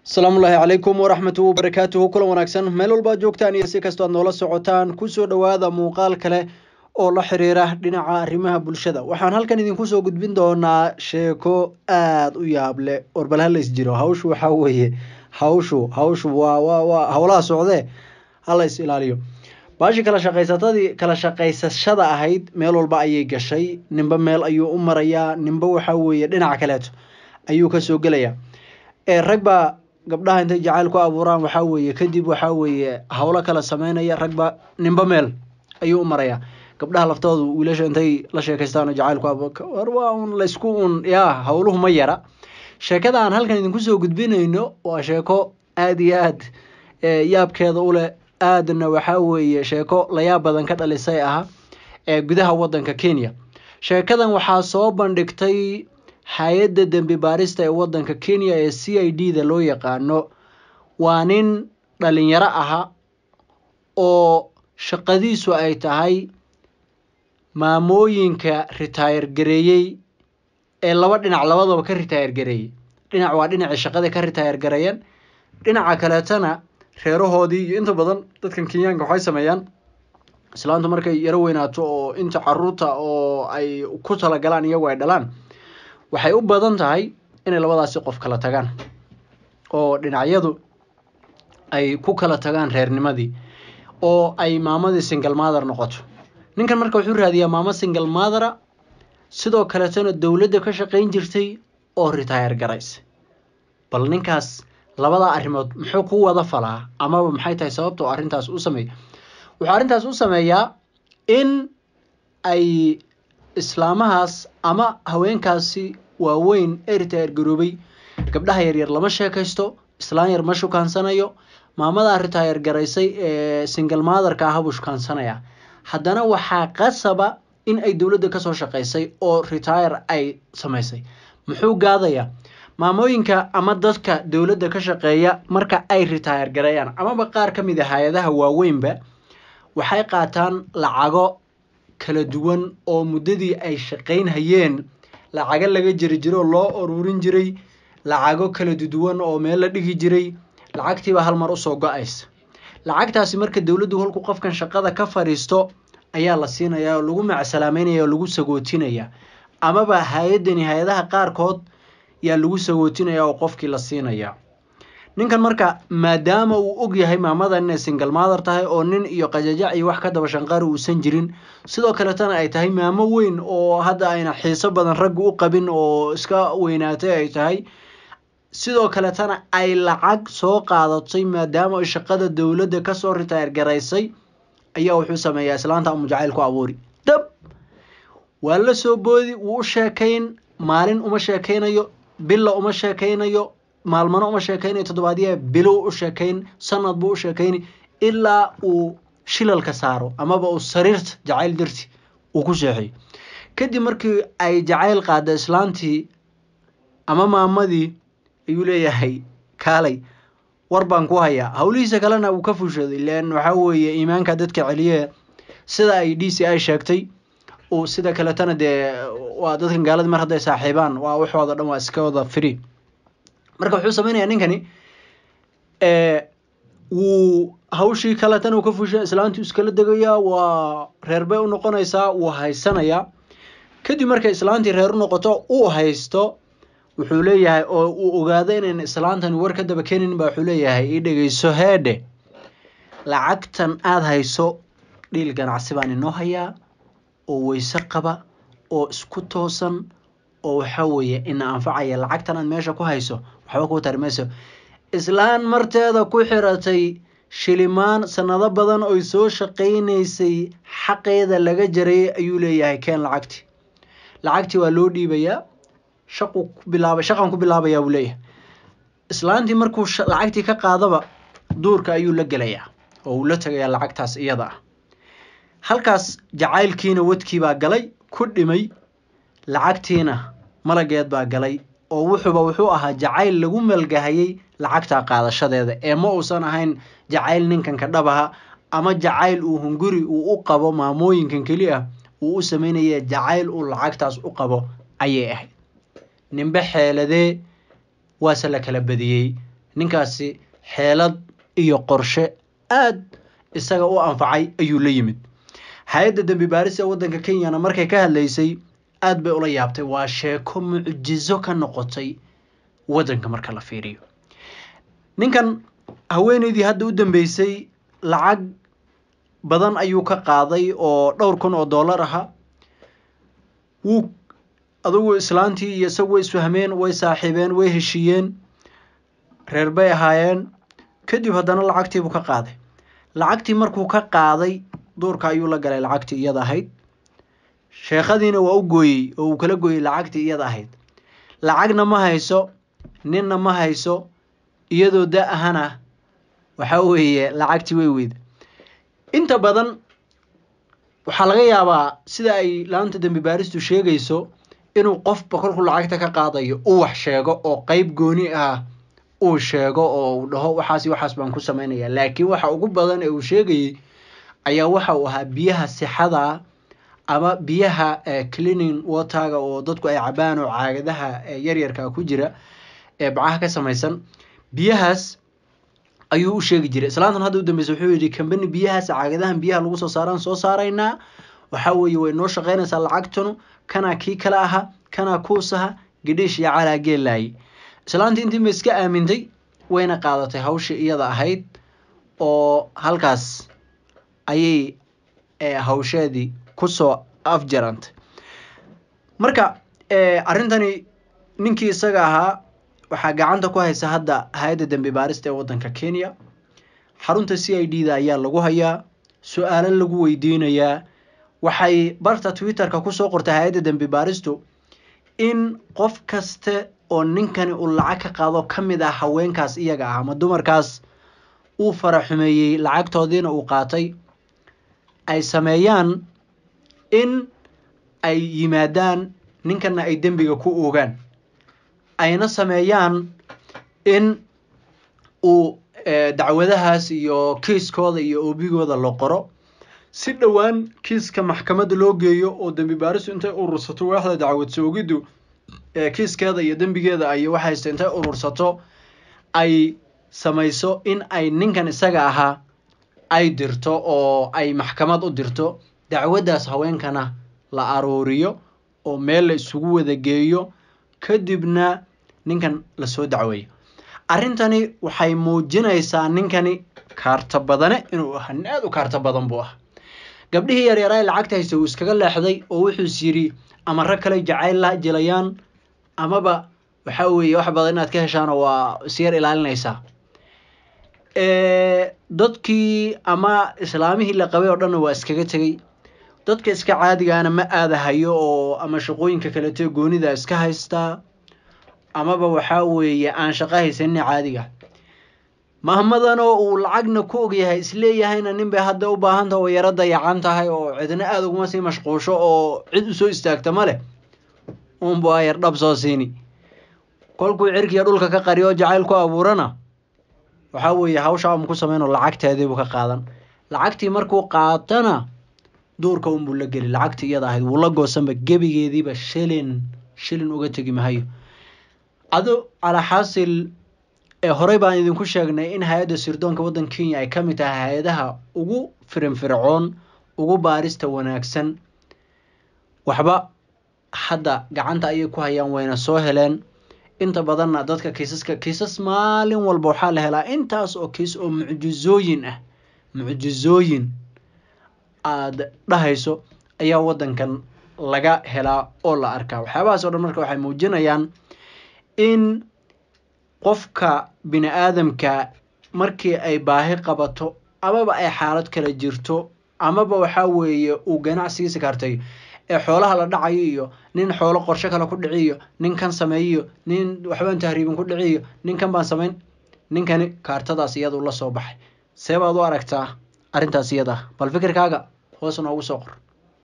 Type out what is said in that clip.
asalaamu ullaahi calaykum waraxmatu wabarakaatuhu kulan wanaagsan meel walbaad joogtaan iyo si kastoo aad noola socotaan kusoo dhowaada muuqaal kale oo la xiriira dhinaca arrimaha bulshada waxaan halkan idinku soo gudbin doonaa sheeko aada u yaab leh warbal halays jiro hawshu waxaa weeye hawshu hawshu waa waa waa howlaha socdee hala is ilaaliyo baashi kala shaqaysatadii kala shaqaysashada ahayd meel walba ayay gashay ninba meel ayuu u marayaa ninba waxaa weeye dhinaca kaleeto ayuu kasoo gelayaa ee rag baa gabdhaha intay jacayl ku abuuraan waxaa weeye kadib waxaa weeye howlo kala sameynaya ragba ninba meel ayuu u marayaa gabdhaha laftooda wiilasha intay la sheekaystaan oo jacayl ku abuur waa un laysku un yaa howluhu ma yara sheekada aan halkan idinku soo gudbinayno waa sheeko aada iyo aad yaabkeeda u leh aadna waxaa weeye sheeko layaab badan ka dhalisay ah ee gudaha waddanka kenya sheekadan waxaa soo bandhigtay hay-adda dembi baarista ee waddanka kenya ee c i d da loo yaqaano waa nin dhalinyaro aha oo shaqadiisu ay tahay maamooyinka ritaayar gareeyey ee laba dhinac labadaba ka ritaayar gareeyey dhinac waa dhinacii shaqada ka ritaayar gareeyeen dhinaca kaleetana reerahoodii iyo inta badan dadkan kenyaanka waxay sameeyaan islaantu markay yaro weynaato oo inta caruurta oo ay ku talagalaan iyagu ay dhalaan waxay u badan tahay inay labadaasi qof kala tagaan oo dhinacyadu ay ku kala tagaan reernimadii oo ay maamadii single mother noqoto ninkan marka wuxuu raadiyaa maamo single mothera sidoo kaletana dowladda ka shaqayn jirtay oo ritaayar garaysa bal ninkaas labadaa arrimood muxuu ku wada falaa amaba maxay tahay sababta oo arrintaas u sameeya wuxuu arrintaas u sameeyaa in ay islaamahaas ama haweenkaasi waaweyn ee ritaayar garoobay gabdhaha yaryar lama sheekaysto islaan yar ma shukaansanayo maamadaa ritaayar garaysay ee single motherka aha buu shukaansanaya haddana waxaa qasaba in ay dowladda kasoo shaqaysay oo ritaayar ay samaysay muxuu gaadayaa maamooyinka ama dadka dowladda ka shaqeeya marka ay ritaayar gareeyaan amaba qaar ka mid a hay-adaha waaweynba waxay qaataan lacago kala duwan oo muddadii ay shaqayn hayeen lacago laga jiri jiro oo loo ururin jiray lacago kala duwan oo meel la dhigi jiray lacagtiiba hal mar usoo go-aysa lacagtaasi marka dowladdu halku qofkan shaqada ka fadhiisto ayaa la siinayaa oo lagu macsalaameynaya oo lagu sagootinaya amaba hay-addani hay-adaha qaarkood yaa lagu sagootinaya oo qofkii la siinaya ninkan marka maadaama uu og yahay maamadan inay single mother tahay oo nin iyo qajajac iyo wax ka daba shanqaari uusan jirin sidoo kaletana ay tahay maamo weyn oo hadda ayna xiiso badan ragga u qabin oo iska weynaatay ay tahay sidoo kaletana ay lacag soo qaadatay maadaama ay shaqada dowladda kasoo ritaayar garaysay ayaa wuxuu sameeyaa islaanta amu jacayl ku abuuri dab waa la soo boodi wuu u sheekayn maalin uma sheekaynayo billa uma sheekaynayo maalmano uma sheekaynayo toddobaadya bilow u sheekayn sanad buu u sheekayni ilaa uu shilalka saaro amaba uu sariirta jacayl darti uu ku seexeyo kadib markii ay jacayl qaada islaantii ama maamadii ayuu leeyahay kaalay war baan ku hayaa howlihiisa kalena uu ka fushooday len waxaa weeye iimaanka dadka celiye sida ay d c i sheegtay uu sida kaletana dee waa dadkan gaaladi mar hadday saaxiibaan waa waxooda dhan waa iska wada free marka wuxuu sameynayaa ninkani wuu hawshii kaletana uu ka fusha islaantu iskala degayaa waa reer bay u noqonaysaa wuu haysanayaa kadib markay islaantii reer u noqoto uu haysto wuxuu leeyahay oo uu ogaado inayn islaantani war ka daba keenin ba wuxuu leeyahay ii dhegeyso heedhe lacagtan aada hayso dhiil ganacsi baan inoo hayaa oo weyse qaba oo isku toosan oo waxa weeye ina anfacaya lacagtan aad meesha ku hayso waxba kuu tari mayso islaan marteeda ku xiratay shilimaan sanado badan oy soo shaqaynaysay xaqeeda laga jaray ayuu leeyahay keen lacagti lacagtii waa loo dhiibayaa shaqu ku bilaaba shaqan ku bilaabayaa buu leeyahay islaantii markuu lacagtii ka qaadaba duurka ayuu la gelayaa oo uu la tegayaa lacagtaas iyada ah halkaas jacaylkiina wadkii baa galay ku dhimay lacagtiina malageed baa galay oo wuxuuba wuxuu ahaa jacayl lagu malgahayay lacagtaa qaadashadeeda ee ma uusan ahayn jacayl ninkan ka dhabaha ama jacayl uu hunguri uu u qabo maamooyinkan keli ah uu u sameynaya jacayl uu lacagtaas u qabo ayay ahayd ninbe xeeladee waase la kala badiyey ninkaasi xeelad iyo qorshe aad isaga u anfacay ayuu la yimid hay-adda dembi baaris ee waddanka kenyana markay ka hadlaysay aad bay ula yaabtay waa sheeko mucjizo ka noqotay waddanka marka la fiiriyo ninkan haweeneydii hadda u dambeysay lacag badan ayuu ka qaaday oo dhowr kun oo dollar aha wuu adugu islaantii iyo isagu way isfahmeen way saaxiibeen way heshiiyeen reer bay ahaayeen kadib haddana lacagtiibuu ka qaaday lacagtii markuu ka qaaday duurka ayuu la galay lacagtii iyada ahayd sheekhadiina waa u gooyey oo uu kala gooyey lacagtii iyada ahayd lacagna ma hayso ninna ma hayso iyadoo da ahana waxa weeye lacagtii way weyda inta badan waxaa laga yaabaa sida ay laanta dembi baaristu sheegayso inuu qofba kolkuu lacagta ka qaadayo u wax sheego oo qeyb gooni ah uu sheego oo uu dhaho waxaas waxaas baan ku sameynaya laakiin waxa ugu badan ee uu sheegayey ayaa waxa uu ahaa biyaha sixada ama biyaha cleaning waterga oo dadku ay cabaan oo caagadaha yaryarka ku jira ee bacaha ka samaysan biyahaas ayuu u sheegi jiray islaantan hadda u dambeysa wuxuu yidhi kambani biyahaas caagadahan biyaha lagu soo saaraan soo saaraynaa waxaa weeye way noo shaqaynaysaa lacagtanu kanaa kii kale aha kanaa kuusaha gadhiish iyo calaa geellaaye islaantii intii ma iska aamintay wayna qaadatay hawshii iyada ahayd oo halkaas ayay hawsheedii kusoo afjarantay marka arrintani ninkii isaga ahaa waxaa gacanta ku haysa hadda hay-adda dembi baarista ee waddanka kenya xarunta c i d da ayaa lagu hayaa su-aalo lagu weydiinayaa waxay barta twitterka kusoo qortay hay-adda dembi baaristu in qof kaste oo ninkani uu lacag ka qaado ka mid ah haweenkaas iyaga ah ama dumarkaas uu fara xumeeyey lacagtoodiina uu qaatay ay sameeyaan in ay yimaadaan ninkana ay dembiga ku oogaan ayna sameeyaan in uu dacwadahaas iyo kiiskooda iyo oobigooda la qoro si dhowaan kiiska maxkamadda loo geeyo oo dembi baaristu intay urursato waaxda dacwad soogiddu kiiskeeda iyo dembigeeda ay waxayste intay urursato ay samayso in ay ninkan isaga ahaa ay dirto oo ay maxkamad u dirto dacwaddaas haweenkana la aruuriyo oo meel la isugu wada geeyo kadibna ninkan lasoo dacweeyo arrintani waxay muujinaysaa ninkani kaarta badane inuu ahaa nin aada u kaarta badan buu ahaa gabdhihii yaryara ee lacagta haysta uu iskaga leexday oo wuxuus yidhi ama rag kale jacayl la jilayaan amaba waxa weeye wax badan inaad ka heshaano waa isyar ilaalinaysaa dadkii ama islaamihii la qabay oo dhanna waa iskaga tegey dadka iska caadigaana ma aadahayo oo ama shaqooyinka kalete goonida iska haystaa amaba waxaa weeye aan shaqo haysanina caadiga mahmadanoo uu lacagna ku ogyahay isleeyahayna nin bay hadda u baahanta oo yaro dayacan tahay oo cidna aada uguma sii mashquusho oo cid usoo istaagta ma leh unbu ayar dhab soo siini kolkuu cirkiya dhulka ka qariyo jacayl ku abuurana waxaa weeye hawsha ama ku sameynoo lacagteediibuu ka qaadan lacagtii markuu qaatana duurka unbuu la geli lacagtii iyada ahayd wuu la goosanba gebigeediiba shilin shilin uga tegi mahayo ado calaa xaasil horey baan idinku sheegnay in hay-adda sirdoonka waddanka kenya ay ka mid tahay hay-adaha ugu firinfircoon ugu baarista wanaagsan waxba hadda gacanta ayay ku hayaan wayna soo heleen inta badanna dadka kiisaska kiisas maalin walba waxaa la helaa intaas oo kiis oo mucjizooyin ah mucjizooyin aada dhahayso ayaa waddankan laga helaa oo la arkaa waxyaabahaas o dhan marka waxay muujinayaan in qofka bini aadamka markii ay baahi qabato amaba ay xaalad kala jirto amaba waxaa weeye uu ganacsigiisa kaartayo ee xoolaha la dhacayo iyo nin xoolo qorshe kale ku dhiciyo nin kan sameeyiyo nin waxbaan tahriibin ku dhiciyo nin kan baan samayn ninkani kaartadaas iyadu la soo baxay see baad u aragtaa arrintaas iyada bal fikirkaaga hoos noogu soo qor